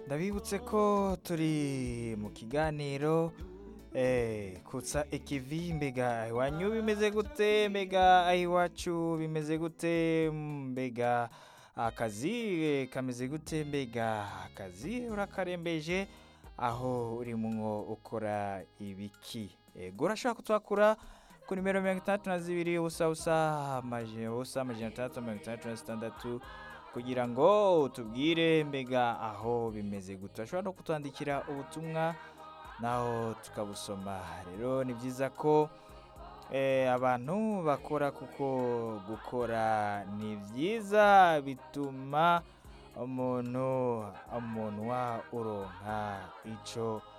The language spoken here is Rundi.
ndabibutse ko turi mu kiganiro eh, kutsa ikivi mbega iwanyu bimeze gute mbega aho iwacu bimeze gute mbega akazi eh, kameze gute mbega akazi urakarembeje aho urimwo ukora ibiki ego urashobora kutwakura ku nimero mirongo itandatu na zibiri ubusa busa amajana ubusa amajana atandatu mirongo itandatu na zitandatu kugira ngo utubwire mbega aho bimeze gute urashobora no kutwandikira ubutumwa naho tukabusoma rero ni byiza ko eh, abantu bakora kuko gukora ni byiza bituma umuntu umunwa uronka ico